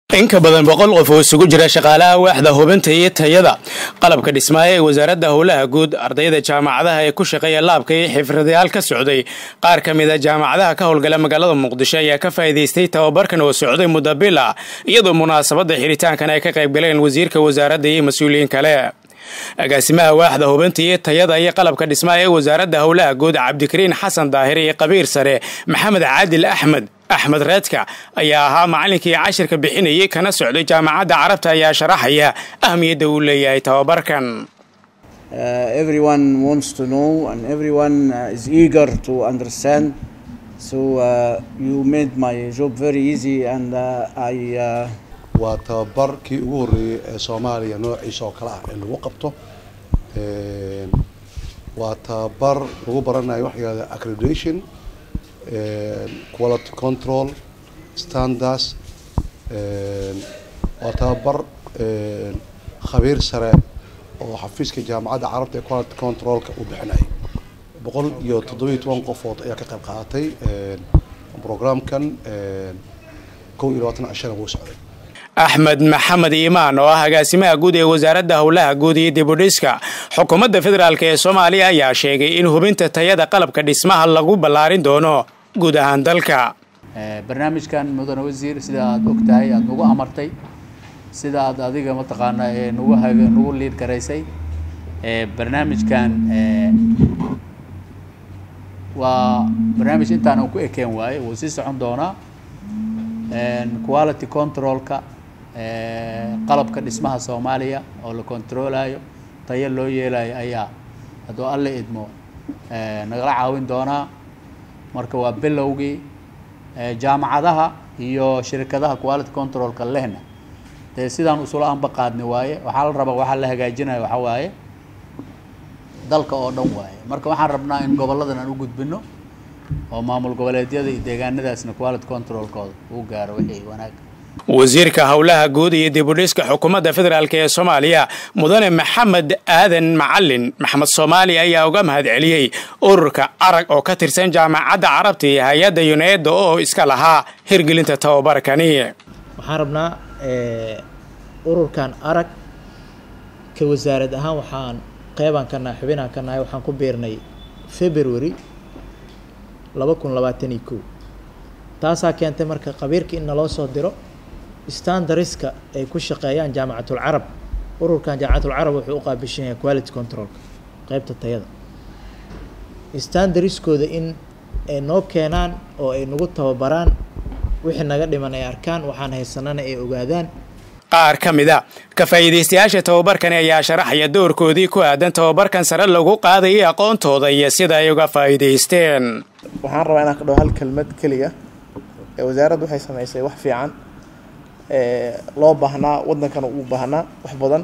in ka badan boqol qof oo isugu jira shaqaalaha waaxda hubinta iyo tayada qalabka dhismaayo ee wasaaradda howlaha guud ardayda jaamacadaha ee ku shaqeeya laabka iyo xifradayaal ka socday qaar ka mid a jaamacadaha ka howlgala magaalada muqdisho ayaa ka faa'iidaystay tababarkan oo socday muddo bil ah iyadoo munaasabadda xiritaankan ay ka qayb galeen wasiirka wasaaradda iyo mas-uuliyiin kale agaasimaha waaxda hubinta iyo tayada iyo qalabka dhismaha ee wasaaradda howlaha guud cabdikariin xasan daahir iyo qabiir sare maxamed caadil axmed axmed reedka ayaa ahaa macalinkii cashirka bixinayay kana socday jaamacadda carabta ayaa sharaxaya ahmiyadda uu leeyahay tababarkan waa tababar kii ugu horreeyey ee soomaaliya noociisa oo kale ah ee lagu qabto waa tababar lagu baranayo waxa yihahda accreditation quality control standards waa tababar khabiir sare oo xafiiska jaamacadda carabta ee quality controlka uu bixinayay boqol iyo toddobiyo toban qofood ayaa ka qayb qaadatay programkan kow iyo labaatan cashana wuu socday axmed maxamed iimaan oo ah agaasimaha guud ee wasaaradda howlaha guud iyo dibudhiska xukuumadda federaalk ee soomaaliya ayaa sheegay in hubinta tayada qalabka dhismaha lagu ballaarin doono guud ahaan dalka barnaamijkan mudane wasiir sida aada og tahay aada nagu amartay sida aad adiga mataqaanaa ee nagu hag nagu liid garaysay barnaamijkan waa barnaamij intaan ku ekeen waaye wuu sii socon doonaa quality controlka qalabka dhismaha soomaaliya oo la controlayo tayo loo yeelayo ayaa hadduu alle idmo nagala caawin doonaa marka waa bilowgii jaamacadaha iyo shirkadaha quality controlka lehna dee sidaan usula anba qaadni waaye waxaa la rabaa waxaa la hagaajinayo waxaa waaye dalka oo dhan waaye marka waxaan rabnaa in goboladan aan u gudbino oo maamul goboleedyada iyo deegaanadaasna quality controlkooda uu gaaro wixii wanaag wasiirka howlaha guud iyo dibudhiska xukuumadda federaalk ee soomaaliya mudane maxamed aadan macalin maxamed soomaali ayaa uga mahad celiyey ururka arag oo ka tirsan jaamacadda carabta iyo hay-adda yuneeda oo iska lahaa hirgelinta tababarkani waxaan rabnaa ururkan arag ka wasaarad ahaan waxaan qeybaan ka nahay xubinaan ka nahay waxaan ku biirnay february laba kun labaatan iyo kow taasaa keentay marka qabiirka in naloo soo diro standariska ay ku shaqeeyaan jaamacatul carab ururkan jaamacatul carab wuxuu u qaabishan yahay quality controlka qeybta tayada standariskooda in ay noo keenaan oo ay nagu tababaraan wixii naga dhiman ay arkaan waxaan haysanana ay ogaadaan qaar ka mid a ka faa'iidaystayaasha tababarkani ayaa sharaxaya doorkoodii ku aadan tababarkan sare lagu qaadayay aqoontooda iyo sida ay uga faa'iidaysteen waxaan rabaa inaan ka dhaho hal kelmad keliya ee wasaaraddu waxay samaysay wax fiican loo baahnaa waddankana uu baahnaa wax badan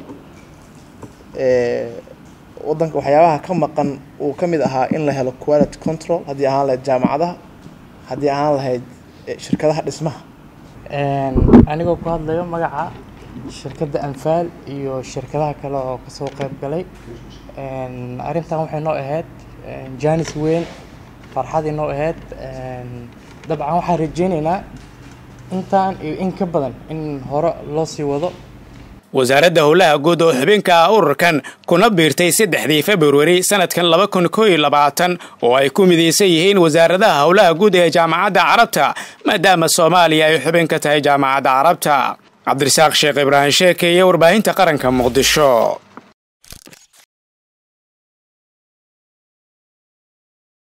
waddanka waxyaabaha ka maqan uu ka mid ahaa in la helo quality control haddii ahaan lahayd jaamacadaha haddii ahaan lahayd shirkadaha dhismaha anigoo ku hadlayo magaca shirkadda anfaal iyo shirkadaha kale oo kasoo qayb galay arrintan waxay noo ahayd jaanis weyn farxad inoo ahayd dabcan waxaan rajeyneynaa intaan iyo in ka badan in hore loo sii wado wasaaradda howlaha guud oo xubinka ah ururkan kuna biirtay saddexdii februari sanadkan laba kun koo iyo labaatan oo ay ku midaysan yihiin wasaaradaha howlaha guud ee jaamacadda carabta maadaama soomaaliya ay xubin ka tahay jaamacadda carabta cabdirasaaq sheekh ibraahim sheeke iyo warbaahinta qaranka muqdisho